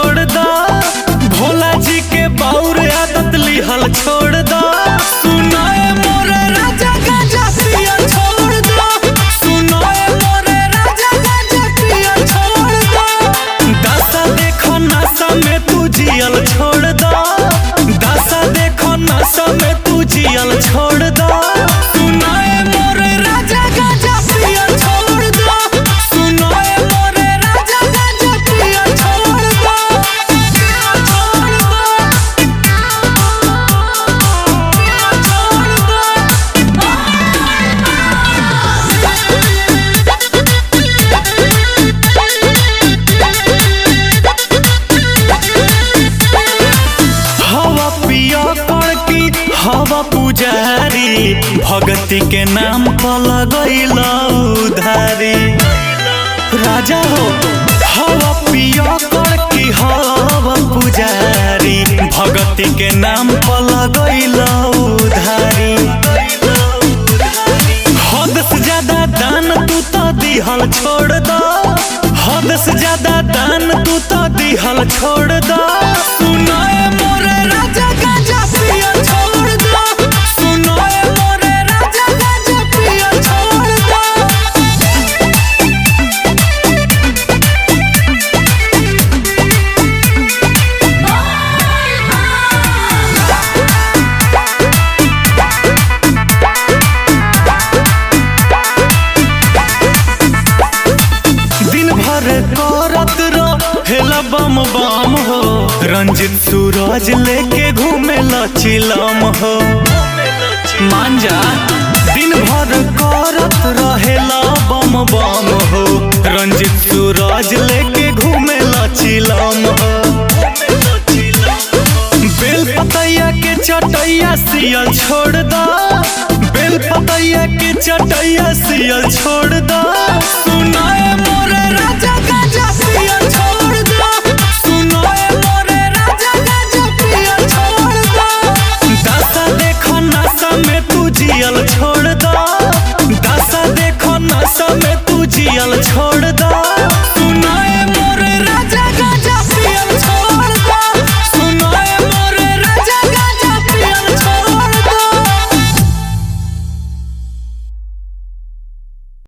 छोड़ दा भोला जी के बाउर आदत लिहल छोड़ दा सुनाए मोरे राजा गाजा पिया छोड़ दा सुनाए मोरे राजा गाजा पिया छोड़ दा दशा देखो नशा में तू जियल छोड़ दा दशा देखो नशा में तू जियल छोड़ दा सुनाए मोरे राजा गाजा पिया छोड़ दा सुनाए मोरे राजा गाजा पिया छोड़ दा छोड़ दा छोड़ दा हवा पिया कड़की हवा पुजारी भगती के नाम पर लगैल उधारी राजा हो हवा पिया कड़की हवा पुजारी भगती के नाम पर लगैल उधारी हद से ज्यादा दान तू तो दिहल छोड़ दो हद से ज्यादा दान तू तो दिहल छोड़ दो सुनाए मोरे राजा गाजा पिया छोड़ दो सुनाए मोरे राजा गाजा पिया छोड़ दो दिन भर करत रहेला बम बम हो रंजित सूरज लेके घूमे चिलम हो मान जा दिन भर करत रहेला बम बम हो रंजित सूरज लेके घूमे चिलम हो बेल पतैया के चटैया सियल छोड़ दा बेल पतैया के चटैया सियल छोड़ दा सुनाए मोरे राजा